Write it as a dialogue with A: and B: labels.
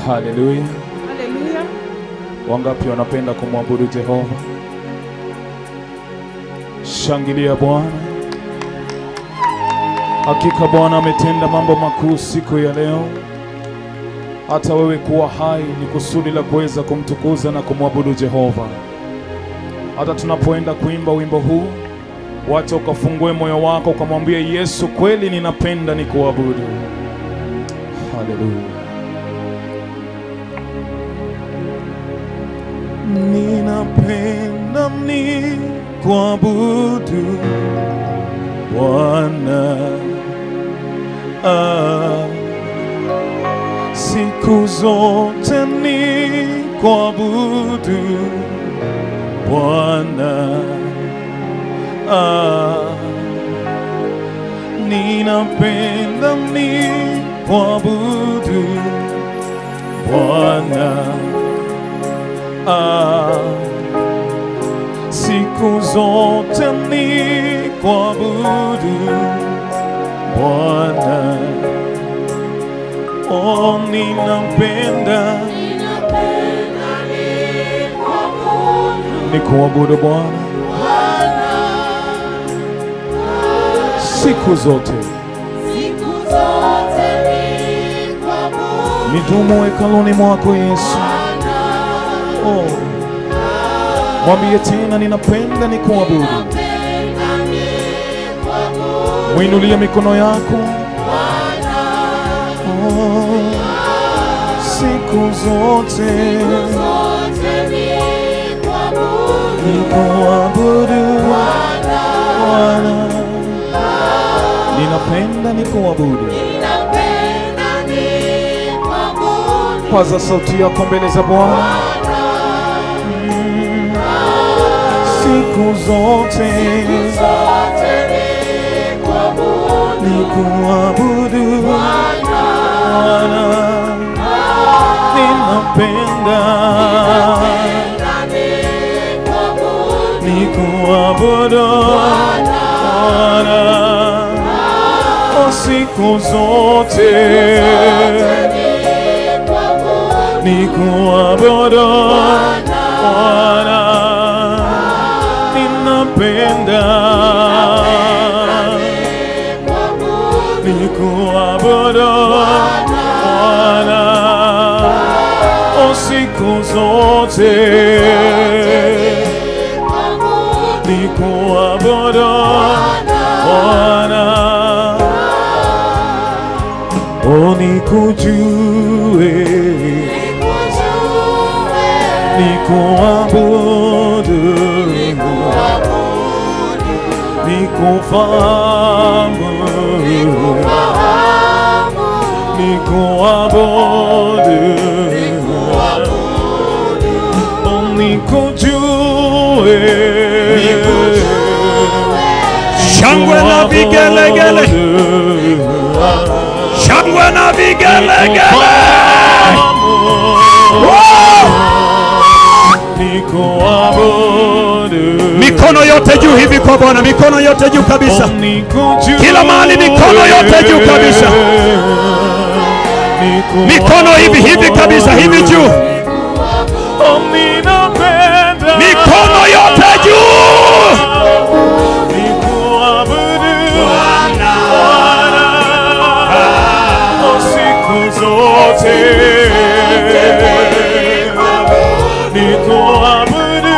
A: Haleluya.
B: Haleluya.
A: Wangapi wanapenda kumwabudu Jehova? Shangilia Bwana. Hakika Bwana ametenda mambo makuu siku ya leo. Hata wewe kuwa hai ni kusudi la kuweza kumtukuza na kumwabudu Jehova. Hata tunapoenda kuimba wimbo huu, wacha ukafungue moyo wako ukamwambia Yesu, kweli ninapenda nikuabudu. Haleluya. Ninapenda ni kuabudu Bwana ah, siku zote ni kuabudu Bwana ah, ninapenda ni kuabudu Bwana ah, siku zote ni kuabudu Bwana. Oh, ninapenda ni kuabudu Bwana siku zote, nidumu hekaluni mwako Yesu. Oh, mwambie tena, ninapenda ni kuabudu. Mwinulie mikono yako. Oh, siku zote ni kuabudu Bwana, ninapenda ni kuabudu. Paza sauti yako mbele za Bwana. Mm, Siku zote ni kuabudu Bwana, ninapenda ni kuabudu Bwana, oh, siku zote ni kuabudu Bwana, ninapenda ni kuabudu Bwana, oh, siku zote ni kuabudu Bwana, oh, nikujue ni kuabudu ni kufahamu ni kuabudu oh, nikujue
C: Shangwe na vigelegele, shangwe na vigelegele. Mikono yote juu hivi kwa Bwana, mikono yote juu kabisa. Kila mahali mikono yote juu kabisa. Mikono hivi hivi kabisa, hivi juu. Mikono yote juu.
A: Nikuabudu